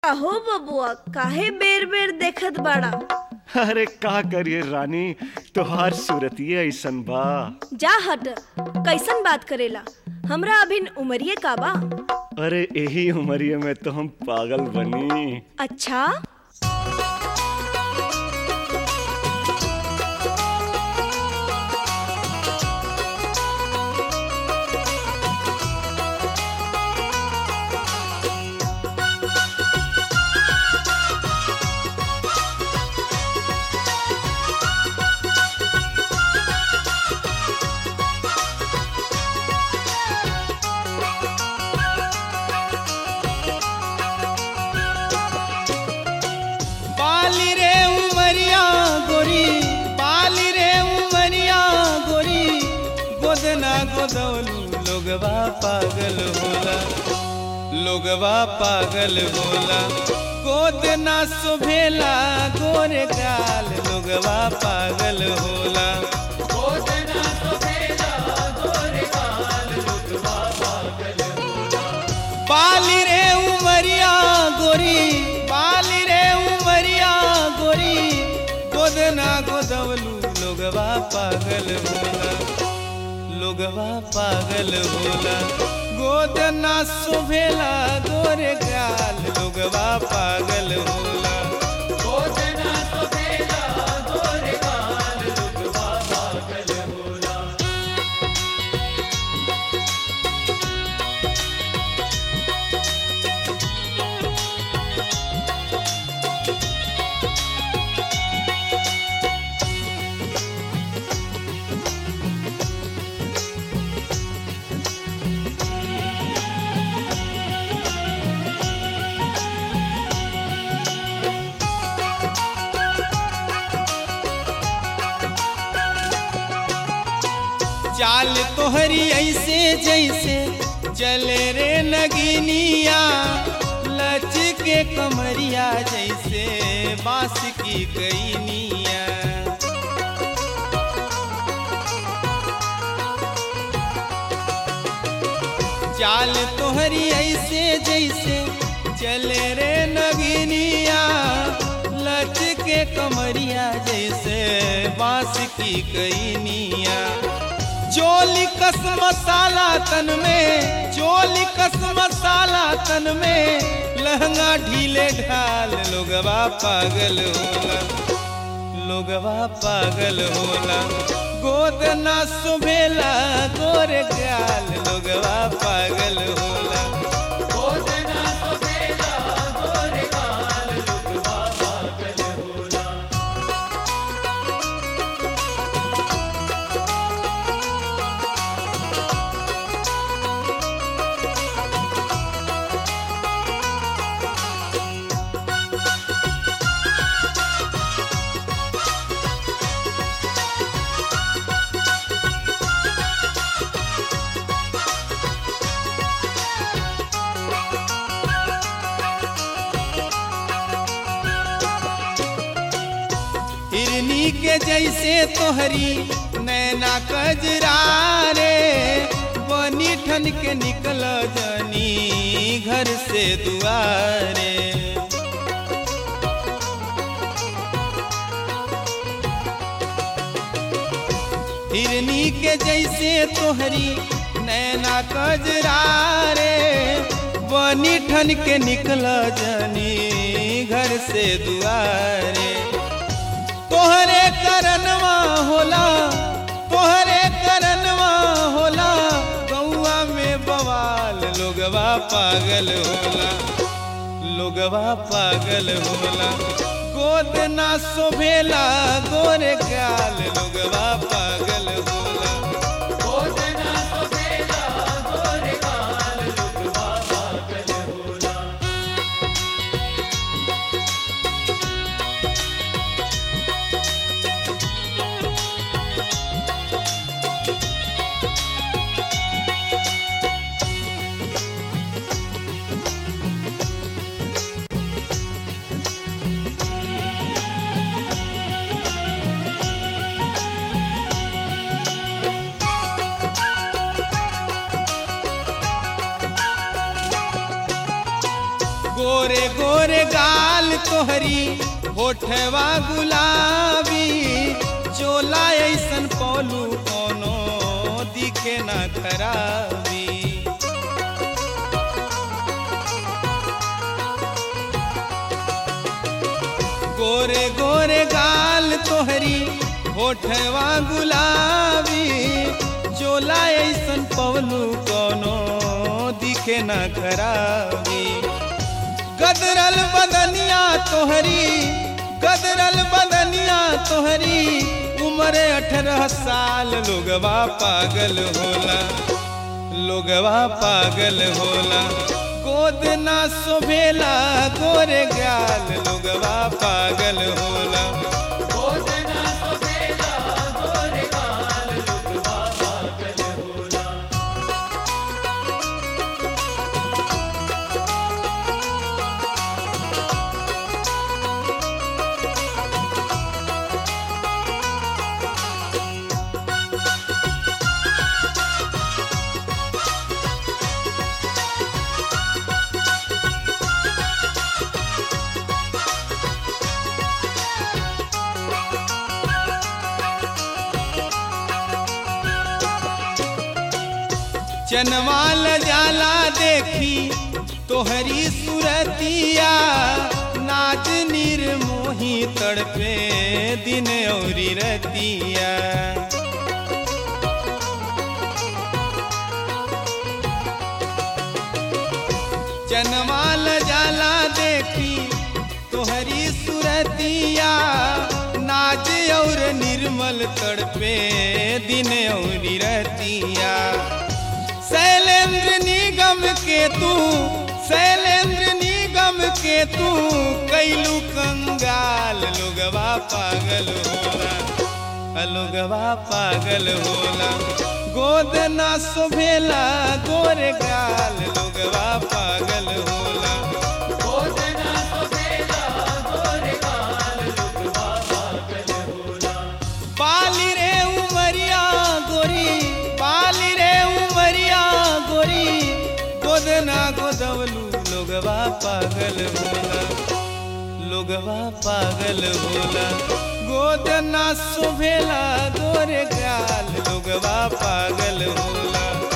अहो बबुआ काहे बेर बेर देखत बाड़ा अरे का करिए रानी तोहार सूरतिये ऐसन बा जा हट कैसन बात करेला हमरा अभिन उमरिए का बा अरे यही उमरिए में तो हम पागल बनी अच्छा बाली रे उमरिया गोरी बाली रे उमरिया गोरी गोदना गोदौलू लोगवा पागल होला लोगवा पागल होला गोदना सुभेला गोरे गाल लोगवा पागल होला बाली रे उमरिया गोरी बाली रे उमरिया गोरी गोदना गोदवलू लोगवा पागल होला लोगवा पागल होला गोदना सुभेला गोरे गाल लोगवा पागल होला गोदना सुभेला गोरे गाल लोगवा पागल होला चाल तोहरी ऐसे जैसे चले रे नगिनिया लच के कमरिया जैसे बांस की कैनिया चाल तोहरी ऐसे जैसे चले रे नगिनिया लच के कमरिया जैसे बांस की कैनिया चोली कस मसाला तन में चोली कस मसाला तन में लहंगा ढीले ढाल लोगवा पागल होला लोगवा पागल होला गोद ना सुभेला गोरे गाल लोगवा पागल होला गोद ना सुभेला गोरे गाल लोगवा पागल होला हिरनी के जैसे तोहरी नैना कजरा रे बनी ठन के निकल जनी घर से दुआरे हिरनी के जैसे तोहरी नैना कजरा रे बनी ठन के निकल जनी घर से दुआरे तोहरे करनवा होला तोहरे करनवा होला गौआ में बवाल लोगवा पागल होला लोगवा पागल होला गोद ना शोभेला गोरे गाल लोगवा पागल होला गोद ना शोभेला गोरे गाल लोगवा पागल होला गोरे गोरे तोहरी होठवा गुलाबी चोला ऐसन पौलू कोनो दिखे ना खराबी गोरे गोरे गाल तोहरी होठवा गुलाबी चोला ऐसन पवलू कोनो दिखे ना खराबी गदरल बदनिया तोहरी गदरल बदनिया तोहरी उम्र अठारह साल लोगवा पागल होला लोगवा पागल होला गोद ना सोभेला गोरे गाल लोगवा पागल होला चनवाल जाला देखी तोहरी सुरतिया नाच निर्मोही तड़पे दिन औरी रतिया चनवाल जाला देखी तोहरी सुरतिया नाच और निर्मल तड़पे दिन औरी रतिया शैलेंद्र निगम के तू शैलेंद्र निगम के तू कैलू कंगाल लोगवा पागल होला लोगवा पागल होला गोद ना शोभेला गोरे गाल लोगवा पागल होला पाली रे उमरिया गोरी पाली रे उमरिया गोरी गोदना गोदवलू लोगवा पागल होला लोगवा पागल होला गोदना शोभेला गोरे गाल लोगवा पागल होला